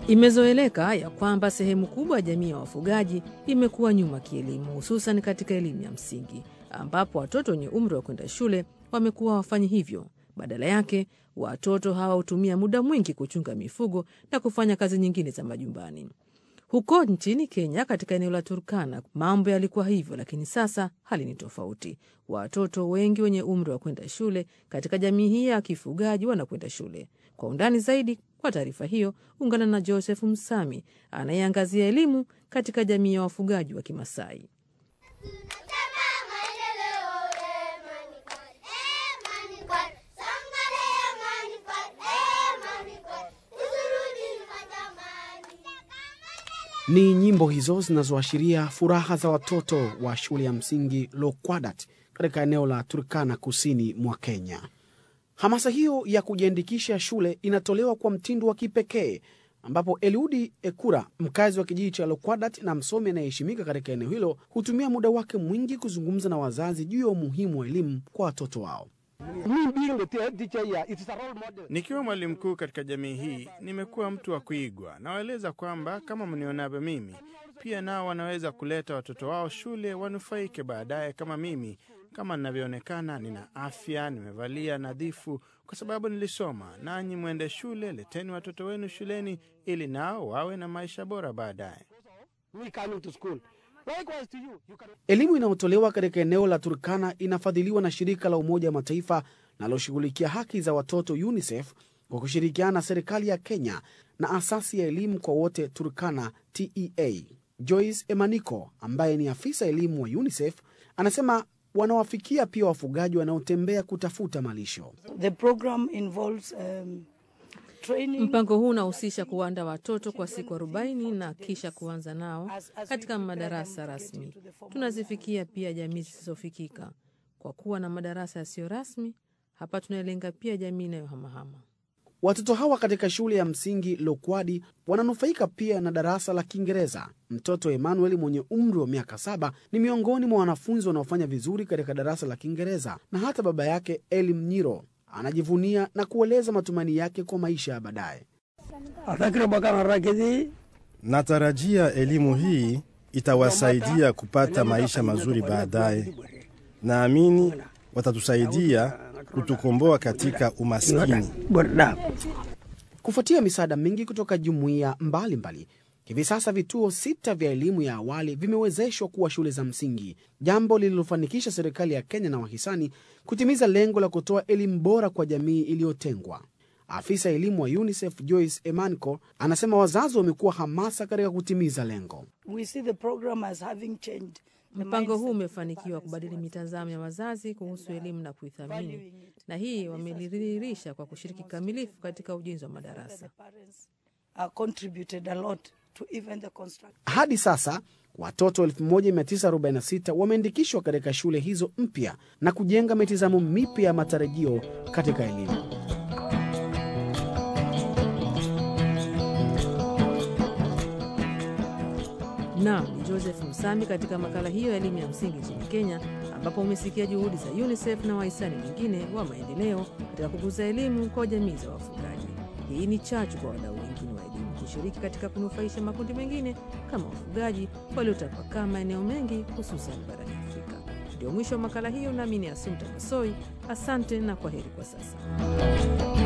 Imezoeleka ya kwamba sehemu kubwa ya jamii ya wafugaji imekuwa nyuma kielimu, hususan katika elimu ya msingi, ambapo watoto wenye umri wa kwenda shule wamekuwa wafanyi hivyo. Badala yake, watoto hawa hutumia muda mwingi kuchunga mifugo na kufanya kazi nyingine za majumbani. Huko nchini Kenya, katika eneo la Turkana, mambo yalikuwa hivyo, lakini sasa hali ni tofauti. Watoto wengi wenye umri wa kwenda shule katika jamii hii ya kifugaji wanakwenda shule. Kwa undani zaidi, kwa taarifa hiyo, ungana na Joseph Msami anayeangazia elimu katika jamii ya wafugaji wa Kimasai. Ni nyimbo hizo zinazoashiria furaha za watoto wa shule ya msingi Lokwadat katika eneo la Turkana kusini mwa Kenya. Hamasa hiyo ya kujiandikisha shule inatolewa kwa mtindo wa kipekee ambapo Eliudi Ekura, mkazi wa kijiji cha Lokwadat na msomi anayeheshimika katika eneo hilo, hutumia muda wake mwingi kuzungumza na wazazi juu ya umuhimu wa elimu kwa watoto wao. Nikiwa mwalimu mkuu katika jamii hii, nimekuwa mtu wa kuigwa. Nawaeleza kwamba kama mnionavyo mimi, pia nao wanaweza kuleta watoto wao shule wanufaike baadaye kama mimi. Kama ninavyoonekana, nina afya, nimevalia nadhifu kwa sababu nilisoma. Nanyi mwende shule, leteni watoto wenu shuleni ili nao wawe na maisha bora baadaye. Elimu inayotolewa katika eneo la Turkana inafadhiliwa na shirika la Umoja wa Mataifa linaloshughulikia haki za watoto UNICEF kwa kushirikiana na serikali ya Kenya na asasi ya elimu kwa wote Turkana TEA. Joyce Emaniko ambaye ni afisa elimu wa UNICEF anasema wanawafikia pia wafugaji wanaotembea kutafuta malisho. The program involves, um, training Mpango huu unahusisha kuwaandaa watoto kwa siku arobaini na kisha kuanza nao katika madarasa rasmi. Tunazifikia pia jamii zisizofikika kwa kuwa na madarasa yasiyo rasmi. Hapa tunalenga pia jamii inayohamahama. Watoto hawa katika shule ya msingi Lokwadi wananufaika pia na darasa la Kiingereza. Mtoto Emmanuel mwenye umri wa miaka saba ni miongoni mwa wanafunzi wanaofanya vizuri katika darasa la Kiingereza, na hata baba yake Elim Nyiro anajivunia na kueleza matumaini yake kwa maisha ya baadaye. Natarajia elimu hii itawasaidia kupata maisha mazuri baadaye. Naamini watatusaidia kutukomboa katika umaskini. Kufuatia misaada mingi kutoka jumuiya mbalimbali, hivi sasa vituo sita vya elimu ya awali vimewezeshwa kuwa shule za msingi, jambo lililofanikisha serikali ya Kenya na wahisani kutimiza lengo la kutoa elimu bora kwa jamii iliyotengwa. Afisa elimu wa UNICEF Joyce Emanco anasema wazazi wamekuwa hamasa katika kutimiza lengo. we see the program as having changed the Mpango huu mindset umefanikiwa kubadili mitazamo ya wazazi kuhusu elimu na kuithamini, na hii wamelidhihirisha kwa kushiriki kikamilifu katika ujenzi wa madarasa. parents uh, contributed a lot to even the construction. Hadi sasa watoto 1946 wameandikishwa katika shule hizo mpya na kujenga mitazamo mipya ya matarajio katika elimu. Naam, ni Joseph Msami katika makala hiyo ya elimu ya msingi nchini Kenya, ambapo umesikia juhudi za UNICEF na wahisani wengine wa maendeleo katika kukuza elimu kwa jamii za wafugaji. Hii ni chachu kwa wadau wengine wa elimu kushiriki katika kunufaisha makundi mengine kama wafugaji waliotapakaa maeneo mengi, hususan barani Afrika. Ndio mwisho wa makala hiyo, nami ni Asumta Masoi. Asante na kwa heri kwa sasa.